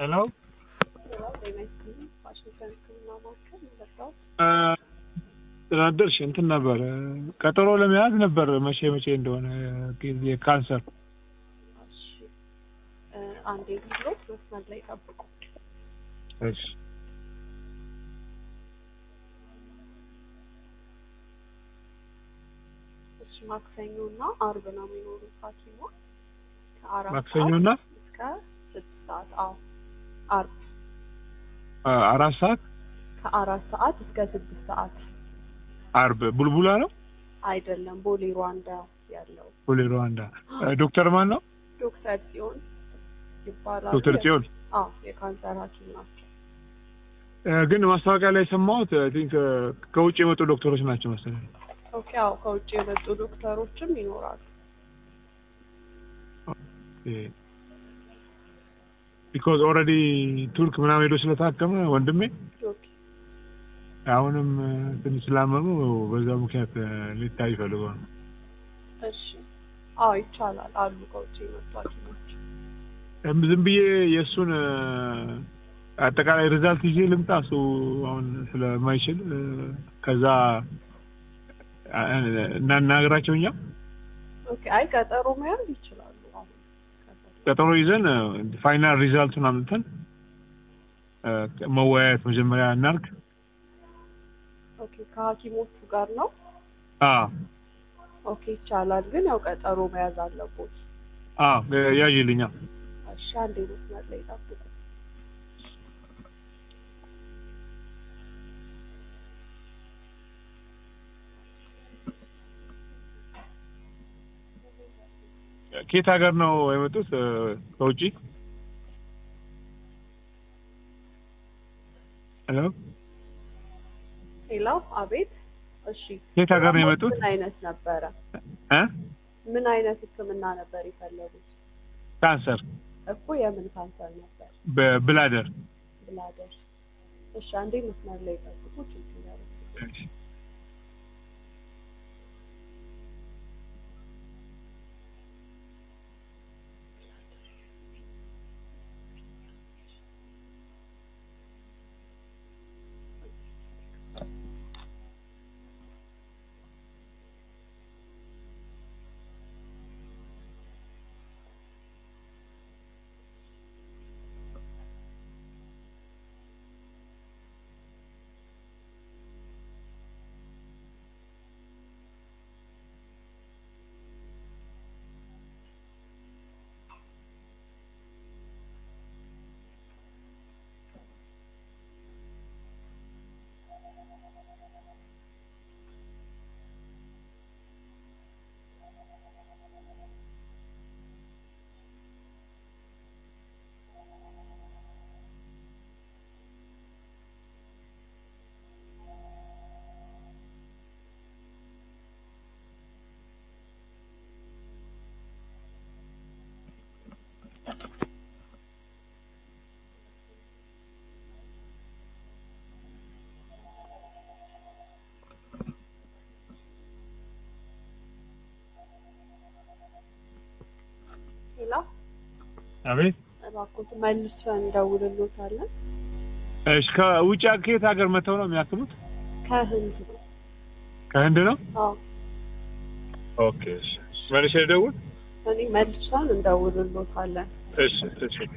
ሄሎ ዋሽንግተን ሕክምና ማዕከል መጣው። ትናደርሽ እንትን ነበር ቀጠሮ ለመያዝ ነበር መቼ መቼ እንደሆነ ጊዜ ካንሰር እሺ እ አንዴ ብሎት መስመር ላይ ጠብቁ። እሺ እሺ ማክሰኞ እና አርብ ነው የሚኖሩት ሐኪሞች ከአራት ማክሰኞና ሰዓት እስከ ስድስት ሰዓት። አዎ አርብ አራት ሰዓት ከአራት ሰዓት እስከ ስድስት ሰዓት አርብ ቡልቡላ ነው አይደለም፣ ቦሌ ሩዋንዳ ያለው ቦሌ ሩዋንዳ ዶክተር ማን ነው ዶክተር ጽዮን ይባላሉ። ዶክተር ጽዮን አዎ የካንሰር ሐኪም ናቸው። እ ግን ማስታወቂያ ላይ የሰማሁት አይ ቲንክ ከውጭ የመጡ ዶክተሮች ናቸው መሰለኝ ኦኬ አዎ ከውጭ የመጡ ዶክተሮችም ይኖራሉ። ቢኮዝ ኦልሬዲ ቱርክ ምናምን ሄዶ ስለታከመ ወንድሜ ኦኬ አሁንም ትንሽ ስላመሙ በዛ ምክንያት ሊታይ ፈልጎ ነው። እሺ አዎ ይቻላል አሉ ከውጭ የመጡ ሐኪሞች። እም ዝም ብዬ የእሱን አጠቃላይ ሪዛልት ይዤ ልምጣ እሱ አሁን ስለማይችል እ ከዛ እናናግራቸው እኛ ኦኬ አይ ቀጠሮ መያዝ ይችላሉ። አሁን ከፈለጉ። ቀጠሮ ይዘን ፋይናል ሪዛልቱን አምጥተን እ መወያየት መጀመሪያ እናርግ። ኦኬ ከሐኪሞቹ ጋር ነው። አ ኦኬ ይቻላል፣ ግን ያው ቀጠሮ መያዝ አለቦት። አ ያዥልኛ እሺ አንዴ መስመር ላይ ጠብቁ። ከየት ሀገር ነው የመጡት? እ ከውጪ ሄሎ ሄሎ አቤት። እሺ ከየት ሀገር ነው የመጡት? ምን አይነት ነበረ? እ ምን አይነት ሕክምና ነበር የፈለጉት? ካንሰር እኮ የምን ካንሰር ነበር? በብላደር ብላደር። እሺ አንዴ መስመር ላይ ጠብቁ። ችግር ያለው ሄሎ አቤት። እባክዎት መልሰን እንደውልሎታለን። እሺ ከውጭ ከየት ሀገር መተው ነው የሚያክሙት? ከህንድ ነው። ከህንድ ነው። አዎ ኦኬ እሺ። መልሼ ልደውል? እኔ መልሰን እንደውልሎታለን። እሺ እሺ